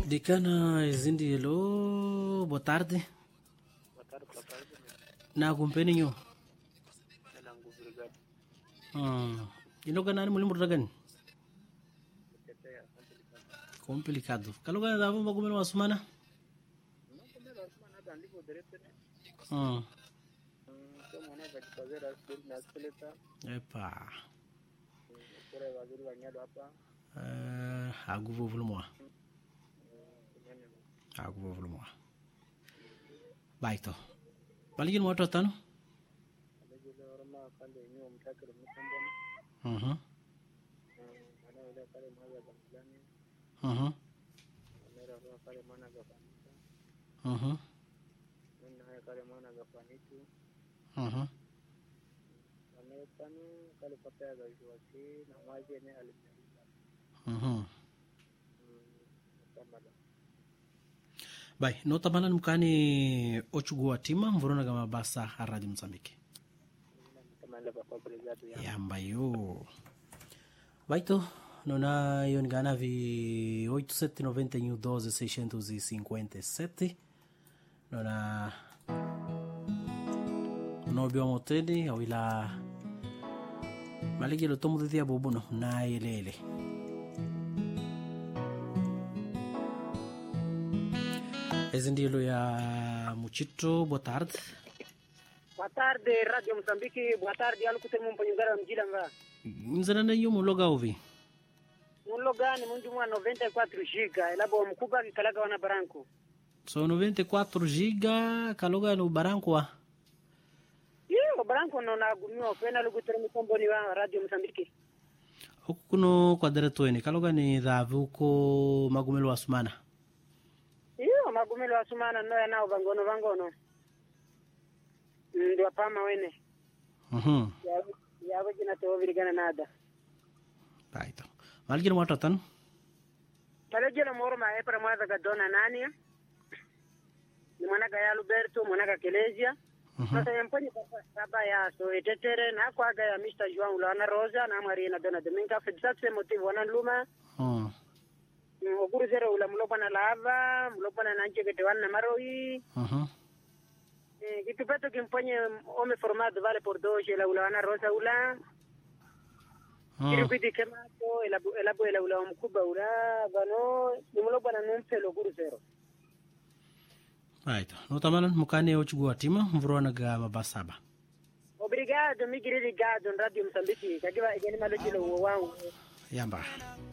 Dicana Exindi, hello, boa tarde. Boa tarde, boa tarde. Na kumpeni nyo. Ina nguvu gani? Ah, inoga nani mulimu ragani? Tetea, complicado. Complicado. Kaloga davu magumelo wasumana? Não comer asma nada ndivyo direct ne. Ah, Kwa mwana vajipazer asili na asileta. epa. Kura waziri wa nyado hapa. Eh, aguvo vulumwa. Kumene. Aguvo vulumwa. Baito. Baligin moto tano? Alejele orma kale nyo mtakiro mtambona. Mhm. Ana ile kale mwana za mjani. Mhm. Ana roho kale mwana za kanisa. Mhm. Nina haya kale mwana za fanitu. Mhm. Ana tano kale papaya za iwasi na mwaje ne alimaliza. Mhm. Kama Bai, notamana mkani ochugua tima mvurona kama basa a Radio Mozambique. kama ile papa brigade ya. Yamba yo. Baito, nona yongana vi 8791 12 657. Nona nobio moteni awila maligelo tomo dia bobuno na ilele. Ezi ndilo ya Muchito, boa tarde. Boa tarde, Radio Moçambique. Boa tarde, alu kutemu mpanyungara mjila nga. Nzana yo muloga ovi. Mulo gani mundu mwa 94 giga. Elabo mkuba kikalaga wana baranku. So 94 giga kaloga no barankwa. Iyo, baranku no nagumiwa. Pena lu kutemu mkomboni wa Radio Moçambique. Huku kuno kwa deretweni kaloga ni dhavi huko magumelo wa sumana. Iyo, magumelo wa sumana no yanao vangono vangono. Ndi wapama wene. Mhm. Yawe yawe jina tewo virigana nada. Baito. Malgir mo tatan. Talejela moro ma epra mwaza gadona nani. Ni mwanaga ya Alberto, mwanaga Kelezia. Mhm. sasa yamponye baba ya so etetere na kwaga ya Mr. João Lana Rosa na Marina Dona Dominga fedsaxe motivo wana luma Mhm. Mm, oguru zero ula mulopa na lava mulopa na nanche kete wana maroi Mhm. Eh, kitu peto kimponye ome formado vale por dos la ula wana Rosa ula kiri Mhm. kwiti kemato elabu elabu ela ula mkuba ula bano ni mulopa na numpelo oguru zero Baito. Notamana mukani ochugua tima mvurona ga mabasaba. Obrigado, migiri ligado, Radio Moçambique. Kagiwa igeni malojilo wangu. Yamba.